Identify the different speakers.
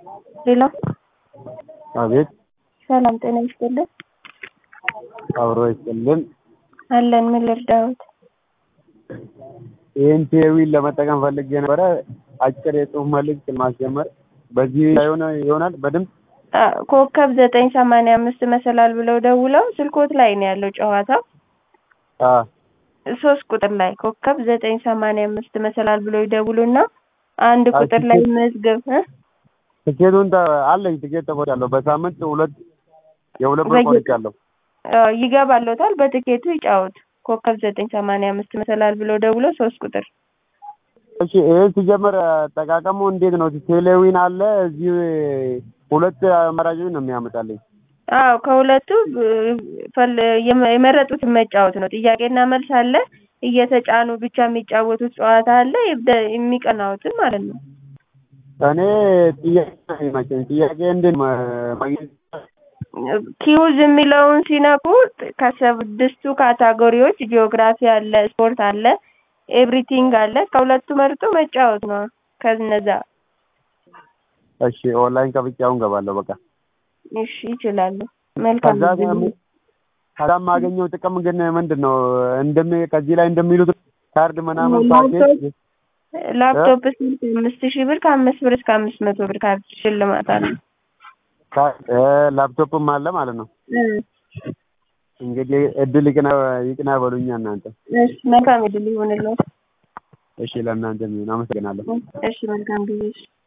Speaker 1: ሄሎ
Speaker 2: አቤት
Speaker 1: ሰላም ጤና ይስጥልን።
Speaker 2: አብሮ ይስጥልን።
Speaker 1: አለን ምን ልርዳዎት?
Speaker 2: ይህን ቴዊን ለመጠቀም ፈልጌ ነበረ። አጭር የጽሁፍ መልእክት ማስጀመር በዚህ ሆነ ይሆናል በድምፅ
Speaker 1: አ፣ ኮከብ ዘጠኝ ሰማንያ አምስት መሰላል ብለው ደውለው ስልኮት ላይ ነው ያለው ጨዋታው
Speaker 2: አ፣
Speaker 1: ሶስት ቁጥር ላይ ኮከብ ዘጠኝ ሰማንያ አምስት መሰላል ብለው ይደውሉና አንድ
Speaker 2: አይ፣
Speaker 1: ቁጥር ላይ
Speaker 2: ትኬት-
Speaker 1: መዝገብ እ?
Speaker 2: ትኬቱን ተ- አለኝ ትኬት ተቆርጫለሁ። በሳምንት ሁለት የሁለት ብር
Speaker 1: በየ-
Speaker 2: ቆርጫለሁ።
Speaker 1: አ፣ ይገባሎታል። በትኬቱ ይጫወቱ። ኮከብ ዘጠኝ ሰማንያ አምስት መሰላል ብለው ደውለው ሶስት ቁጥር
Speaker 2: እሺ ይህ ሲጀመር አጠቃቀሙ እንዴት ነው? ቴሌዊን አለ እዚህ ሁለት አማራጮች ነው የሚያመጣልኝ።
Speaker 1: አዎ ከሁለቱ እ፣ ፈል- የመ- የመረጡትን መጫወት ነው። ጥያቄና መልስ አለ። እየተጫኑ ብቻ የሚጫወቱት ጨዋታ አለ። ይብደ- የሚቀናውትን ማለት ነው።
Speaker 2: እኔ ጥያቄ ነው የሚመቸኝ። ጥያቄ እንዴት ማ- ማግኘት
Speaker 1: ኪውዝ የሚለውን ሲነኩ ከስድስቱ ካታጎሪዎች ጂኦግራፊ አለ፣ ስፖርት አለ፣ ኤቭሪቲንግ አለ። ከሁለቱ መርጦ መጫወት ነው። ከነዛ
Speaker 2: እሺ ኦንላይን ከፍቼ አሁን ገባለሁ። በቃ
Speaker 1: እሺ ይችላሉ። መልካም
Speaker 2: ከዛ
Speaker 1: ጊዜ።
Speaker 2: ደግሞ ከዛ የማገኘው ጥቅም ግን ምንድን ነው? እንደሚ ከዚህ ላይ እንደሚሉት ካርድ ምናምን ፓኬጅ
Speaker 1: ላፕቶፕ ስልክ አምስት ሺህ ብር ከአምስት ብር እስከ አምስት መቶ ብር ካርድ ሽልማት አለ።
Speaker 2: ካ- እ፣ ላፕቶፕም አለ ማለት ነው።
Speaker 1: እ፣
Speaker 2: እንግዲህ እድል ይቅና ይቅና በሉኛ እናንተ።
Speaker 1: እሺ መልካም እድል ይሁንልዎት።
Speaker 2: እሺ ለእናንተ የሚሆን አመሰግናለሁ።
Speaker 1: እሺ መልካም ጊዜ። እሺ